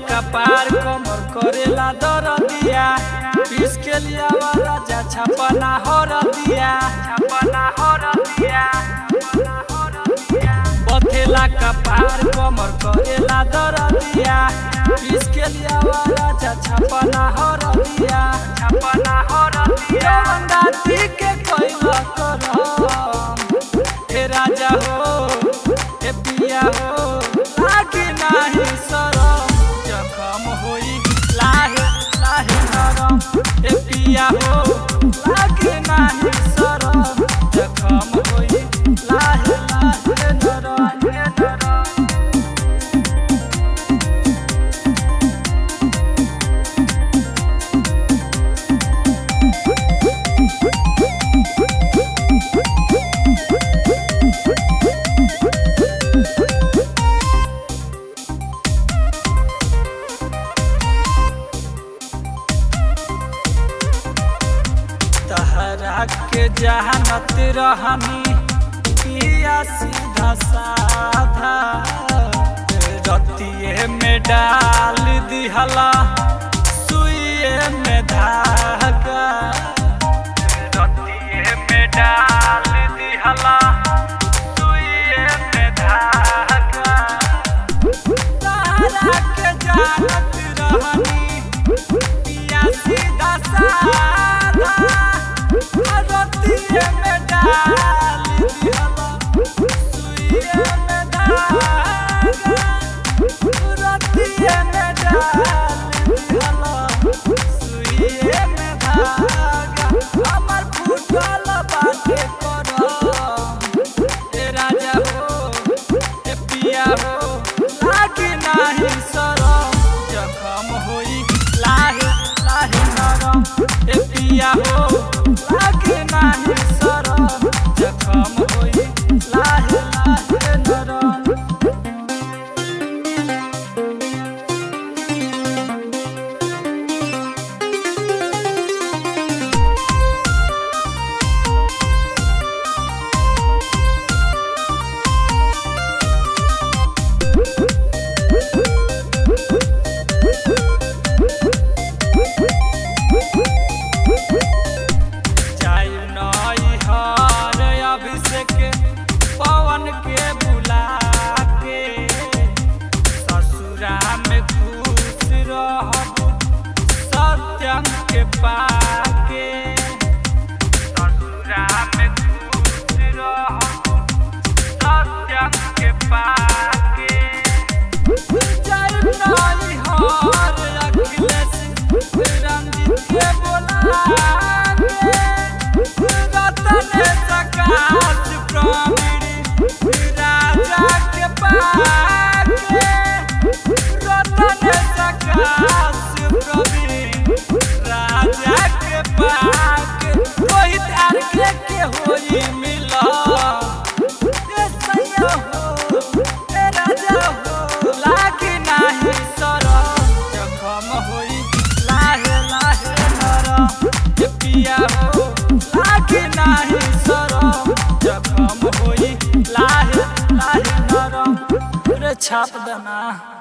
कपार कमर करेला दरदिया पीस के लिया राजा छपना हर दिया छपना हर दिया बथेला कपार कमर करेला दरदिया पीस के लिया राजा छपना हर दिया छपना हर दिया राती के कोइला करम हे राजा हो हे पिया हो लागी नाही सरम जखम होई लाहे लाहे नरम हे पिया हो लागी नाही सरम जखम होई लाहे लाहे नरम हे नरम तहरा के जहानत रहनी पिया सीधा साधा रतिये में डाल दिहला सुइए में धागा रतिये में डाल दिहला सुइए में धागा तहरा के जानत रहनी पिया सीधा साधा रतिये में डाल दिहला सुइए में धागा रतिये में डाल दिहला सुइए में धागा हमर फूटल बाटे करम ए राजा हो ए पिया हो लागी नाही सरम जखम होई लाहे लाहे नरम ए पिया हो लागी नाही सरम जखम होई लाहे लाहे नरम जाई नई हर अभिषेक पवन के बुला के ससुरा में खुश रहब सत्यम के पाके ससुरा में खुश रहब सत्यम के पाके जाई नई हर अखिलेश रंजित के बोला के रतन सकाश प्रवीण राजा के पाके रतन सकाश प्रवीण राजा के पाके रोहित आर के के होई मिला ए सैया हो ए राजा हो लागी नाही सरम जखम होई लाहे लाहे नरम ए पिया हो लागी नाही सरम जखम होई लाहे लाहे नरम रे छाप देना